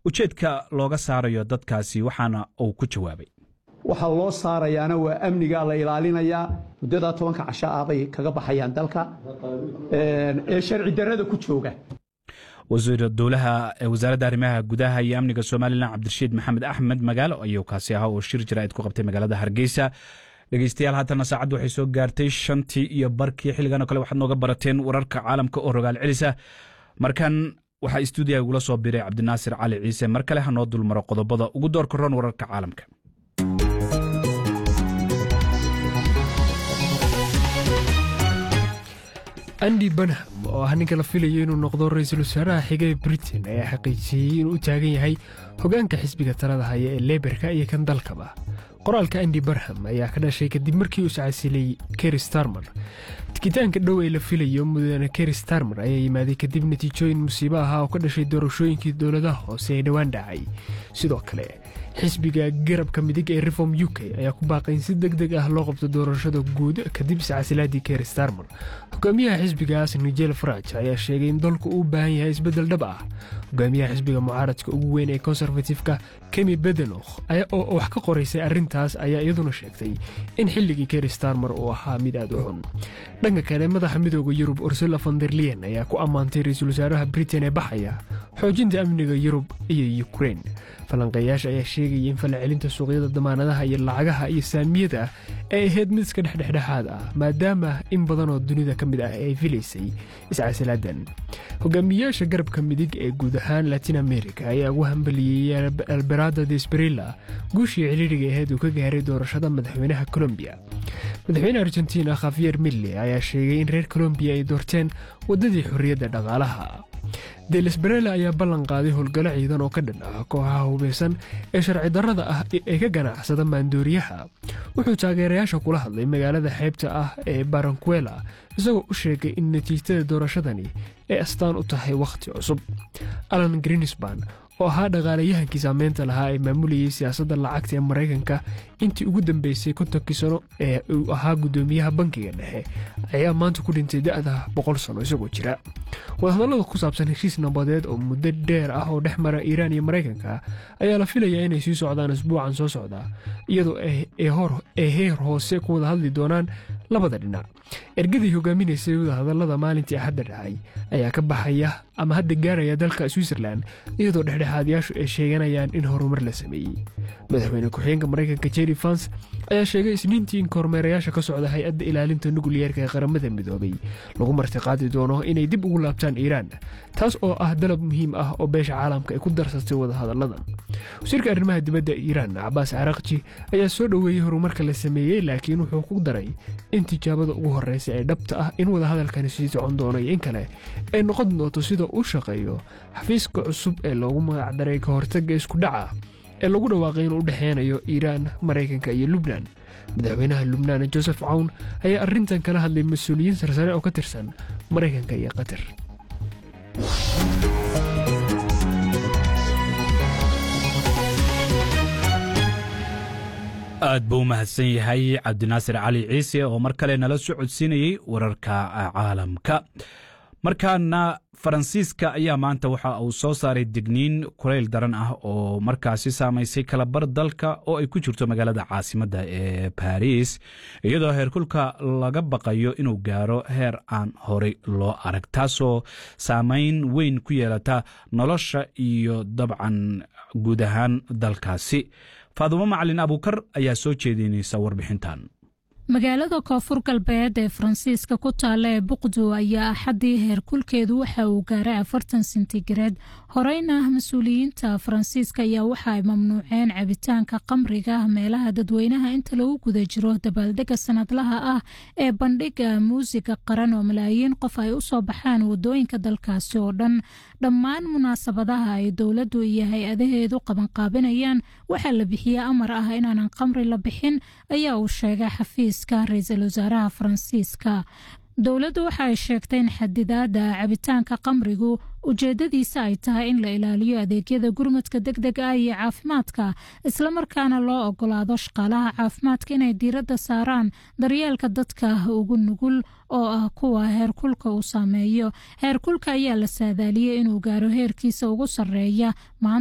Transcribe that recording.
ujeedka looga saarayo dadkaasi waxaana uu ku jawaabay waxaa loo saarayaana waa amnigaa la ilaalinayaa muddadaa tobanka casho ah bay kaga baxayaan dalka ee sharci darrada ku jooga wasiir dowlaha wasaaradda arrimaha gudaha iyo amniga somalilan cabdirashiid maxamed axmed magaalo ayuu kaasi ahaa oo shir jaraa'id ku qabtay magaalada hargeysa dhegeystayaal haatana saacaddu waxay soo gaartay shantii iyo barkii xilligan oo kale waxaad nooga barateen wararka caalamka oo rogaal celisa markan waxaa istuudiyaga igula soo biray cabdinaasir cali ciise mar kale ha noo dulmaro qodobada ugu doorka roon wararka caalamka andi banham oo ah ninka la filayo inuu noqdo ra-iisul wasaaraha xiga ee britain ayaa xaqiijiyey inuu u taagan yahay hogaanka xisbiga talada haya ee leberka iyo kan dalkaba qoraalka andi barham ayaa ka dhashay kadib markii uu iscasilay keri starmer tikitaanka dhow ee la filayo mudane keri starmer ayaa yimaaday kadib natiijooyin musiibo ahaa oo ka dhashay doorashooyinkii dowladaha hoose ee dhowaan dhacay sidoo kale xisbiga garabka midig ee reform u k ayaa ku baaqay in si deg deg ah loo qabto doorashada guud kadib iscasilaadii keri starmer hogaamiyaha xisbigaas nigel faraj ayaa sheegay in dalku uu u baahan yahay isbeddel dhab ah hogaamiyaha xisbiga mucaaradka ugu weyn ee konservatifka kemi bedenokh oo wax ka qoraysay arrintaas ayaa iyaduna sheegtay in xilligii keri starmer uu ahaa mid aad u xun dhanka kale madaxa midooda yurub ursula fonderlian ayaa ku ammaantay ra-iisul wasaaraha britain ee baxaya xoojinta amniga yurub iyo ukrein falanqeeyaasha ayaa sheegaya in falcelinta suuqyada damaanadaha iyo lacagaha iyo saamiyada ay ahayd mid iska dhexdhexdhexaad ah maadaama in badan oo dunida ka mid ah ay filaysay iscasilaadan hogaamiyayaasha garabka midig ee guud ahaan latin america ayaa ugu hambaliyey alberado desperilla guushii ciriiriga ahayd uu ka gaaray doorashada madaxweynaha colombiya madaxweyne argentina khafiyer mille ayaa sheegay in reer colombiya ay doorteen waddadii xorriyadda dhaqaalaha delesberela ayaa ballan qaaday howlgallo ciidan oo ka dhan ah kooxaha hubeysan ee sharci darrada ah ee ka ganacsada maandooriyaha wuxuu taageerayaasha kula hadlay magaalada xeybta ah ee barankuela isagoo u sheegay in natiijada doorashadani ay astaan u tahay wakhti cusub alan greensban oo ahaa dhaqaalayahankii saameynta lahaa ee maamulayay siyaasadda lacagta ee maraykanka intii ugu dambeysay kontonkii sano ee uu ahaa guddoomiyaha bankiga dhexe ayaa maanta ku dhintay da'da boqol sano isagoo jira wadahadallada ku saabsan heshiis nabadeed oo muddo dheer ah oo dhex mara iiraan iyo maraykanka ayaa la filayaa inay sii socdaan isbuucan soo socda iyadoo ay heer hoose ku wada hadli doonaan labada dhinac ergadii hogaaminaysay wadahadallada maalintii axadda dhacay ayaa ka baxaya ama hadda gaaraya dalka switzerland iyadoo dhexdhexaadyaashu ay sheeganayaan in horumar la sameeyey madaxweyne ku-xigeenka maraykanka jerry fans ayaa sheegay isniintii in kormeerayaasha ka socda hay-adda ilaalinta nukliyeerka ee qaramada midoobay lagu martiqaadi doono inay dib ugu laabtaan iiraan taas oo ah dalab muhiim ah oo beesha caalamka ay ku darsatay wadahadalladan wasiirka arrimaha dibadda iiraan cabaas carakji ayaa soo dhoweeyey horumarka la sameeyey laakiin wuxuu ku daray in tijaabada ugu horreysa ee dhabta ah in wadahadalkani sii socon doono iyo in kale ay noqon doonto sida uu shaqeeyo xafiiska cusub ee loogu magacdaray ka hortagga isku dhaca ee lagu dhawaaqay inuu u dhexeynayo iiraan maraykanka iyo lubnan madaxweynaha lubnaan joseph cawn ayaa arrintan kala hadlay mas-uuliyiin sarsare oo ka tirsan maraykanka iyo qatar aad buu u mahadsan yahay cabdinaasir cali ciise oo mar kale nala soo codsiinayey wararka caalamka markaana faransiiska ayaa maanta waxa uu soo saaray digniin kulayl daran ah oo markaasi saamaysay kalabar dalka oo ay ku jirto magaalada caasimadda ee baris iyadoo heerkulka laga baqayo inuu gaaro heer aan horey loo arag taasoo saameyn weyn ku yeelata nolosha iyo dabcan guud ahaan dalkaasi faadumo macalin abuukar ayaa soo jeedinaysa warbixintan magaalada koonfur galbeed ee faransiiska ku taalla ee buqdo ayaa axaddii heerkulkeedu waxa uu gaaray afartan sentigareed horeyna mas-uuliyiinta faransiiska ayaa waxa ay mamnuuceen cabitaanka qamriga meelaha dadweynaha inta lagu guda jiro dabaaldega sanadlaha ah ee bandhiga muusiga qaran oo malaayiin qof ay u soo baxaan wadooyinka dalkaasi oo dhan dhammaan munaasabadaha ay dowladdu iyo hay-adaheedu qabanqaabinayaan waxaa la bixiya amar ah inaanan qamri la bixin ayaa uu sheegay xafiis ra-iisul wasaaraha faransiiska dowladdu waxa ay sheegtay in xadidaada cabitaanka qamrigu ujeedadiisa ay tahay in la ilaaliyo adeegyada gurmadka deg deg ah iyo caafimaadka islamarkaana loo ogolaado shaqaalaha caafimaadka inay diiradda saaraan daryeelka dadka ugu nugul oo ah kuwa heerkulka uu saameeyo heerkulka ayaa la saadaaliyey inuu gaaro heerkiisa ugu sarreeya